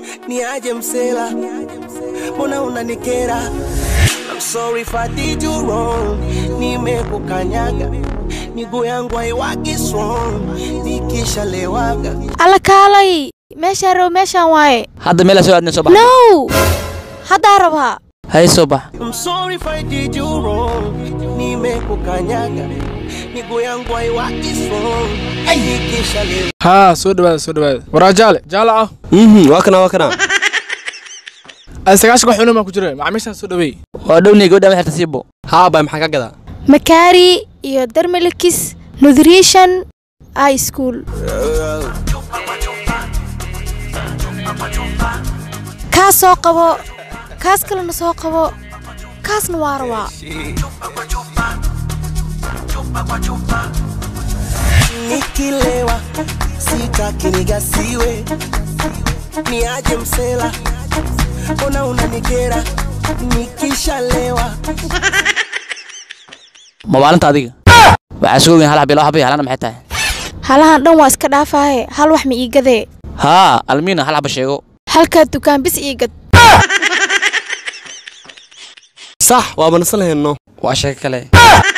ni aje msela, mbona unanikera? I'm sorry if I did you wrong, nimekukanyaga miguu yangu haiwaki strong, nikishalewaga alla kaalay meeshaan rabo meeshaan waaye hadda meelaa soo aadna soo bax no haddaa rabaa hay soo bax I'm sorry if I did you wrong, nimekukanyaga miguu yangu haiwaki strong, nikishalewaga haa soo dhawaada soo dhawaada waraa jaale jaale ah mhm waa kana waa kana ay sagaashan wax cunama ku jira macaamiishaan soo dhaweey waa dhowniya gabadha ma xirta siibo haa bay maxaa ka gadaa makaari iyo dermelikis nutrition high school kaas soo qabo kaas kalena soo qabo kaasna waa rabaa nikilewa sitaki nigasiwe, ni aje msela, mbona unanikera? Nikishalewa ma maalinta adiga waxaa suga weyn hal xabi laba xabi halana maxay tahay halahan dhan waa iska dhaafaaye hal wax ma ii gadee haa almiina hal xaba sheego halkaa dukaan bis ii gad sax waa manasan lahayno waa sheeko kale